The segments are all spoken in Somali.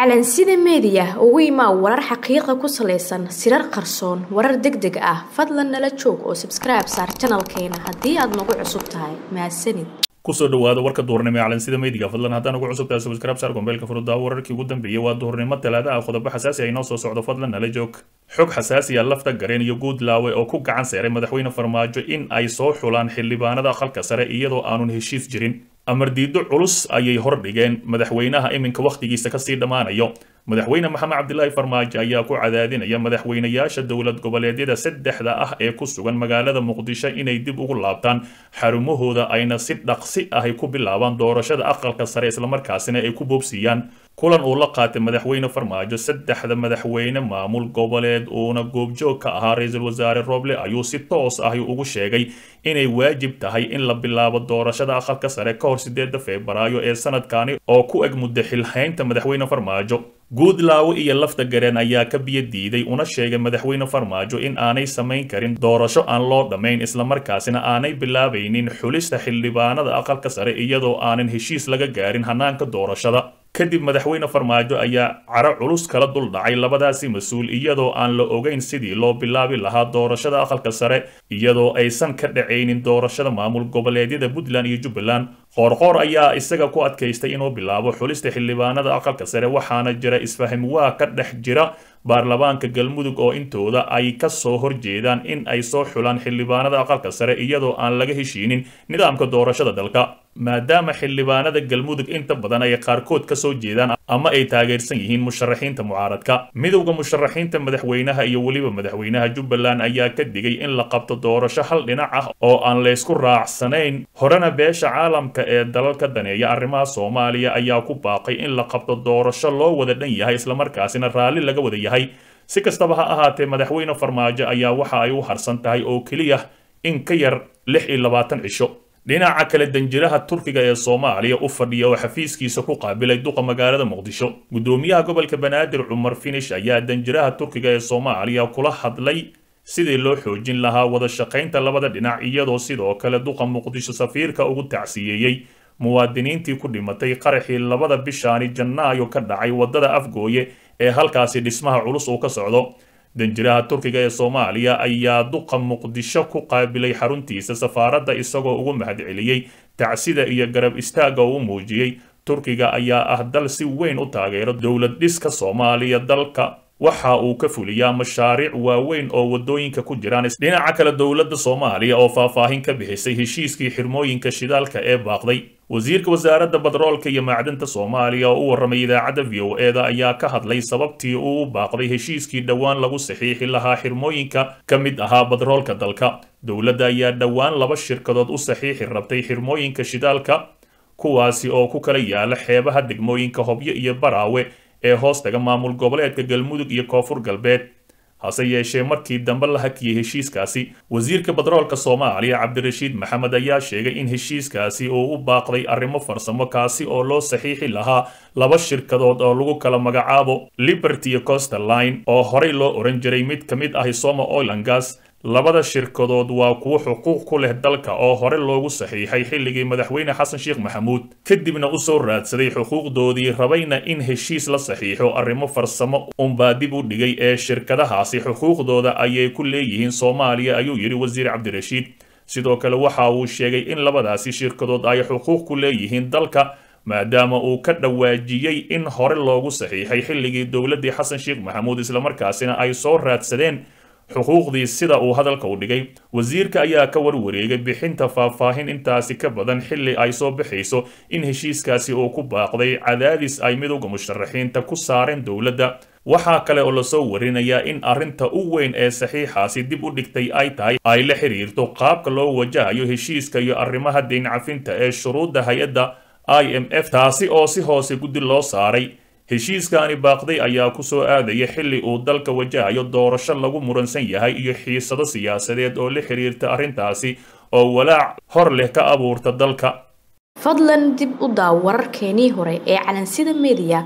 calansida meediya ugu imaa warar xaqiiqa ku salaysan sirar qarsoon warar deg deg ah fadlan nala joog oo sabskribe saar janalkeena haddii aad nagu cusub tahay mahadsanid kusoo dhawaada warka duhurnimo ee calansida meediga fadlan haddaan ugu cusubtahay subscribe saar gombeelka furudaa wararkii ugu dambeeyey waa duhurnimo talaada ah qodobo xasaasi ah inoo soo socdo fadlan nala joog xog xasaasi ah lafta gareen iyo guudlaawe oo ku gacan seeray madaxweyne farmaajo in ay soo xulaan xildhibaanada aqalka sare iyadoo aanun heshiis jirin amar diido culus ayay hordhigeen madaxweynaha iminka wakhtigiisa kasii dhammaanayo madaxweyne maxamed cabdilaahi farmaajo ayaa ku cadaadinaya madaxweynayaasha dowlad goboleedyada saddexda ah ee ku sugan magaalada muqdisho inay dib ugu laabtaan xarumahooda ayna si dhaqsi ahy ku bilaabaan doorashada aqalka sare islamarkaasina ay ku boobsiiyaan kulan uu la qaatay madaxweyne farmaajo saddexda madaxweyne maamul goboleed uuna goobjoog ka ahaa ra-iisul wasaare roble ayuu si toos ahi ugu sheegay inay waajib tahay in la bilaabo doorashada aqalka sare ka hor sideeda febraayo ee sanadkani oo ku eg muddo xilhaynta madaxweyne farmaajo guudlaawe iyo lafta gareen ayaa ka biyo diiday una sheegay madaxweyne farmaajo in aanay samayn karin doorasho aan loo dhammayn islamarkaasina aanay bilaabaynin xulista xildhibaanada aqalka sare iyadoo aanan heshiis laga gaarin hanaanka doorashada kadib madaxweyne farmaajo ayaa caro culus kala dul dhacay labadaasi mas-uul iyadoo aan la ogeyn sidii loo bilaabi lahaa doorashada aqalka sare iyadoo aysan ka dhacaynin doorashada maamul goboleedyada puntland iyo jubbaland qoorqoor ayaa isaga ku adkaystay inuu bilaabo xulista xildhibaanada aqalka sare waxaana jira isfaham waa ka dhex jira baarlamaanka galmudug oo intooda ay ka soo horjeedaan in ay soo xulaan xildhibaanada aqalka sare iyadoo aan laga heshiinin nidaamka doorashada dalka maadaama xildhibaanada galmudug inta badan ay qaarkood ka soo jeedaan ama ay taageersan yihiin musharaxiinta mucaaradka midowda musharaxiinta madaxweynaha iyo weliba madaxweynaha jubbaland ayaa ka digay in la qabto doorasho hal dhinac ah oo aan laysku raacsanayn horena beesha caalamka ee dalalka daneeya arrimaha soomaaliya ayaa ku baaqay in la qabto doorasho loo wada dhan yahay islamarkaasina raalli laga wada yahay si kastaba ha ahaatee madaxweyne farmaajo ayaa waxa ay u harsan tahay oo keliya in ka yar lix iyo labaatan cisho dhinaca kale danjiraha turkiga ee soomaaliya u fadhiya oo xafiiskiisa ku qaabilay duqa magaalada muqdisho gudoomiyaha gobolka banaadir cumar finish ayaa danjiraha turkiga ee soomaaliya kula hadlay sidii loo xoojin lahaa wada shaqaynta labada dhinac iyadoo sidoo kale duqa muqdisho safiirka ugu tacsiyeeyey muwaadiniintii ku dhimatay qaraxii labada bishaani janaayo ka dhacay waddada afgooye ee halkaasi dhismaha culus uu ka socdo danjiraha turkiga ee soomaaliya ayaa duqa muqdisho ku qaabilay xaruntiisa safaaradda isagoo ugu mahadceliyey tacsida iyo garab istaagga uu muujiyey turkiga ayaa ah dal si weyn u taageero dowlad dhiska soomaaliya dalka waxa uu ka fuliyaa mashaariic waaweyn oo waddooyinka ku jiraan dhinaca kale dowladda soomaaliya oo faahfaahin ka bixisay heshiiskii xirmooyinka shidaalka ee baaqday wasiirka wasaaradda badroolka iyo macdanta soomaaliya oo u warramay idaacadda v o eda ayaa ka hadlay sababtii uu u baaqday heshiiskii dhowaan lagu saxiixi lahaa xirmooyinka ka mid ahaa badroolka dalka dowladda ayaa dhowaan laba shirkadood u saxiixi rabtay xirmooyinka shidaalka kuwaasi oo ku kala yaala xeebaha degmooyinka hobyo iyo baraawe ee hoostaga maamul goboleedka galmudug iyo koonfur galbeed hase yeeshee markii dambe la hakiyey heshiiskaasi wasiirka badroolka soomaaliya cabdirashiid maxamed ayaa sheegay in heshiiskaasi uu u baaqday arrimo farsamo kaasi oo loo saxiixi lahaa laba shirkadood oo lagu kala magacaabo liberty iyo coster line oo horey loo oran jiray mid ka mid ahi soma oil and gas labada shirkadood waa kuwo xuquuq ku leh dalka oo hore loogu saxiixay xilligii madaxweyne xasan sheekh maxamuud kadibna u soo raadsaday xuquuqdoodii rabayna in heshiis la saxiixo arrimo farsamo unbaa dib u dhigay ee shirkadahaasi xuquuqdooda ayay ku leeyihiin soomaaliya ayuu yidhi wasiir cabdirashiid sidoo kale waxa uu sheegay in labadaasi shirkadood ay xuquuq ku leeyihiin dalka maadaama uu ka dhawaajiyey in hore loogu saxiixay xilligii dowladdii xasan sheekh maxamuud islamarkaasina ay soo raadsadeen xuquuqdii sida uu hadalka u dhigay wasiirka ayaa ka warwareegay bixinta faahfaahin intaasi ka badan xilli ay soo baxayso in heshiiskaasi uu ku baaqday cadaadis ay midowda musharaxiinta ku saareen dowladda waxaa kale oo lasoo warinayaa in arrinta u weyn ee saxiixaasi dib u dhigtay ay tahay ay la xiriirto qaabka loo wajahayo heshiiska iyo arrimaha deyn cafinta ee shuruudda hay-adda i m f taasi oo si hoose guddi loo saaray heshiiskaani baaqday ayaa ku soo aadaya xilli uu dalka wajahayo doorasho lagu muransan yahay iyo xiisado siyaasadeed oo la xiriirta arrintaasi oo walaac hor leh ka abuurta dalka fadlan dib u daaw wararkeenii hore ee calansida meediya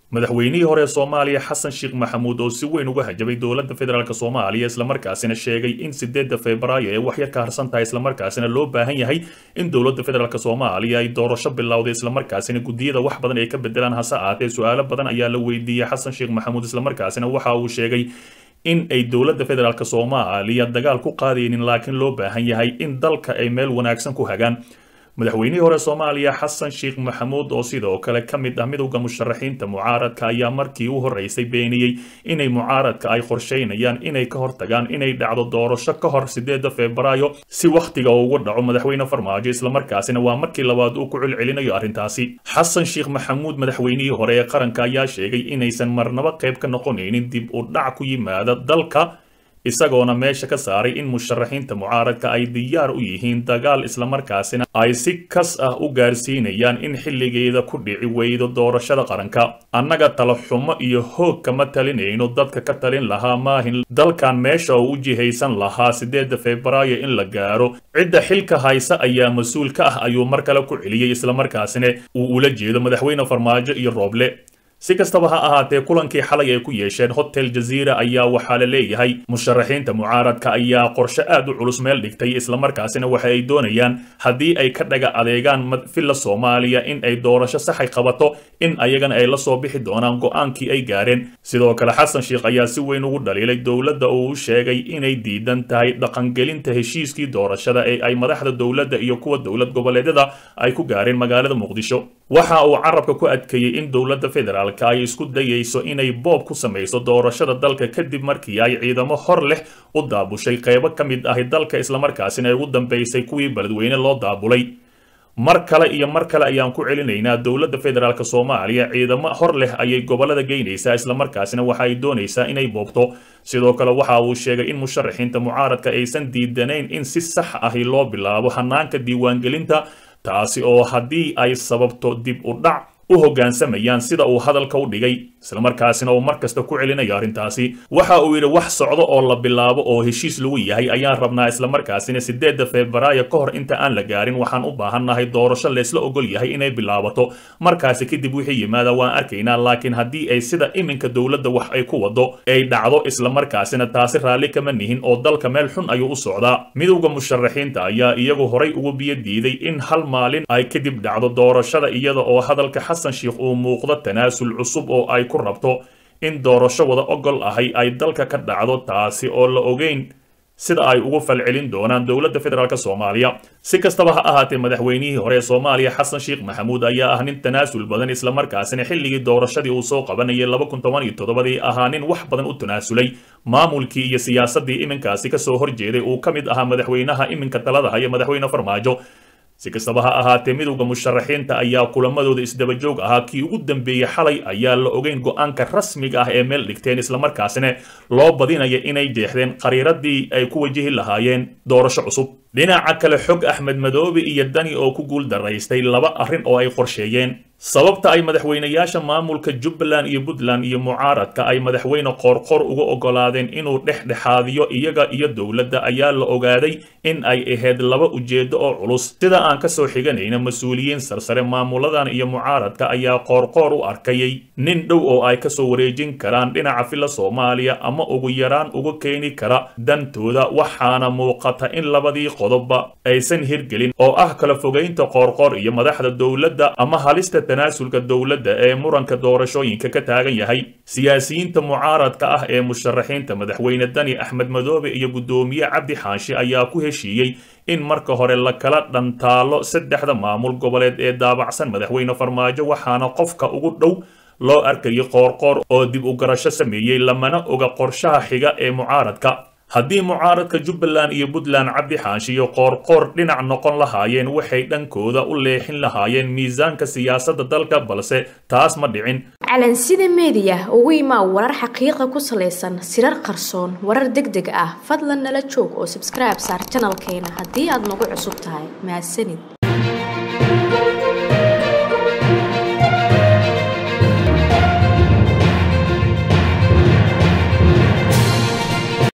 madaxweynihii hore ee soomaaliya xasan sheekh maxamuud oo si weyn uga hajabay dowladda federaalk soomaaliya islamarkaasina sheegay in sideedda febraayo ee waxyar ka harsan tahay islamarkaasina loo baahan yahay in dowladda federaalk soomaaliya ay doorasho bilowday islamarkaasina guddiyada wax badan ay ka bedelaan hase ahaatee su-aalo badan ayaa la weydiiyey xasan sheekh maxamuud islamarkaasina waxa uu sheegay in ay dowladda federaalk soomaaliya dagaal ku qaadaynin laakiin loo baahan yahay in dalka ay meel wanaagsan ku hagaan madaxweynihii hore soomaaliya xasan sheekh maxamuud oo sidoo kale ka mid ah midowda musharaxiinta mucaaradka ayaa markii u horreysay beeniyey inay mucaaradka ay qorsheynayaan inay ka hortagaan inay dhacdo doorasho ka hor sideeda febraayo si wakhtiga ugu dhaco madaxweyne farmaajo islamarkaasina waa markii labaad uu ku celcelinayo arrintaasi xasan sheekh maxamuud madaxweynihii hore ee qaranka ayaa sheegay inaysan marnaba qayb ka noqonaynin dib u dhac ku yimaada dalka isagoona meesha ka saaray in musharaxiinta mucaaradka ay diyaar u yihiin dagaal islamarkaasina ay si kas ah u gaarsiinayaan in xilligeeda ku dhici weydo doorashada qaranka annaga tala xumo iyo hoog kama talinayno dadka ka talin lahaa maahin dalkan meesha oo u jihaysan lahaa sideedda febraayo in la gaaro cidda xilka haysa ayaa mas-uul ka ah ayuu mar kale ku celiyey islamarkaasina uu ula jeedo madaxweyne farmaajo iyo rooble si kastaba ha ahaatee kulankii xalay ay ku yeesheen hotel jaziira ayaa waxaa la leeyahay musharaxiinta mucaaradka ayaa qorshe aad u culus meel dhigtay islamarkaasina waxa ay doonayaan haddii ay ka dhaga adeegaan villa soomaaliya in ay doorasho saxay qabato in ayagana ay la soo bixi doonaan go-aankii ay gaareen sidoo kale xasan sheekh ayaa si weyn ugu dhaliilay dowladda oo u sheegay inay diidan tahay dhaqangelinta heshiiskii doorashada ee ay madaxda dowladda iyo kuwa dowlad goboleedyada ay ku gaareen magaalada muqdisho waxa uu carabka ku adkeeyey in dowladda federaal ay isku dayayso inay boob ku samayso doorashada dalka kadib markii ay ciidamo hor leh u daabushay qaybo ka mid ahi dalka islamarkaasina ay ugu dambaysay kuwii beledweyne loo daabulay mar kale iyo mar kale ayaan ku celinaynaa dowladda federaalk soomaaliya ciidamo hor leh ayay gobolada geynaysaa islamarkaasina waxa ay doonaysaa inay boobto sidoo kale waxa uu sheegay in musharaxiinta mucaaradka aysan diidanayn in si sax ahi loo bilaabo hanaanka diiwaangelinta taasi oo haddii ay sababto dib u dhac u hoggaansamayaan sida uu hadalka u dhigay islamarkaasina uu mar kasta ku celinayo arrintaasi waxa uu yidhi wax socdo oo la bilaabo oo heshiis lagu yahay ayaan rabnaa islamarkaasina sideedda febraayo ka hor inta aan la gaarin waxaan u baahannahay doorasho laysla ogol yahay inay bilaabato markaasi kadib wixii yimaada waan arkaynaa laakiin haddii ay sida iminka dowladda wax ay ku wado ay dhacdo islamarkaasina taasi raalli kama nihin oo dalka meel xun ayuu u socdaa midowda musharaxiinta ayaa iyagu horay ugu biyo diiday in hal maalin ay kadib dhacdo doorashada iyada oo hadalka xasan sheekh uu muuqdo tanaasul cusub oo ay ku rabto in doorasho wada ogol ahay ay dalka ka dhacdo taasi oo la ogeyn sida ay ugu falcelin doonaan dowladda federaalk soomaaliya si kastaba ha ahaatee madaxweynihii hore ee soomaaliya xasan sheekh maxamuud ayaa ah nin tanaasul badan islamarkaasina xilligii doorashadii uu soo qabanayay laba kun toban iyo toddobadii ahaa nin wax badan u tanaasulay maamulkii iyo siyaasaddii iminkaasi kasoo horjeeday uu ka mid ahaa madaxweynaha iminka talada haya madaxweyne farmaajo si kastaba ha ahaatee midowda musharaxiinta ayaa kulamadooda isdabajoog ahaa kii ugu dambeeyey xalay ayaa la ogeyn go-aanka rasmiga ah ee meel dhigteen islamarkaasina loo badinaya inay jeexdeen qariiradii ay ku wajihi lahaayeen doorasho cusub dhinaca kale xog axmed madoobe iyo dani oo ku guul daraystay laba arrin oo ay qorsheeyeen sababta ay madaxweynayaasha maamulka jubbaland iyo puntland iyo mucaaradka ay madaxweyne qoorqor uga ogolaadeen inuu dhexdhexaadiyo iyaga iyo dowladda ayaa la ogaaday in ay ahayd laba ujeedo oo culus sida aan kasoo xiganayna mas-uuliyiin sarsare maamuladan iyo mucaaradka ayaa qoorqoor u arkayay nin dhow oo ay kasoo wareejin karaan dhinaca filla soomaaliya ama ugu yaraan uga keeni kara dantooda waxaana muuqata in labadii qodobba aysan hirgelin oo ah kala fogeynta qoorqoor iyo madaxda dowladda ama halista tanaasulka dowladda ee muranka doorashooyinka ka taagan yahay siyaasiyiinta mucaaradka ah ee musharaxiinta madaxweyne dani axmed madoobe iyo guddoomiye cabdi xaashi ayaa ku heshiiyey in marka hore la kala dhantaalo saddexda maamul goboleed ee daabacsan madaxweyne farmaajo waxaana qofka ugu dhow loo arkayay qoorqoor oo dib u garasho sameeyey lamana oga qorshaha xiga ee mucaaradka haddii mucaaradka jubbaland iyo puntland cabdi xaashi iyo qoorqoor dhinac noqon lahaayeen waxay dhankooda u leexin lahaayeen miisaanka siyaasadda dalka balse taas ma dhicin calansida meediya ugu imaa warar xaqiiqa ku salaysan sirar qarsoon warar deg deg ah fadlan nala joog oo sabskribe saar janalkeena haddii aad nagu cusub tahay mahadsanid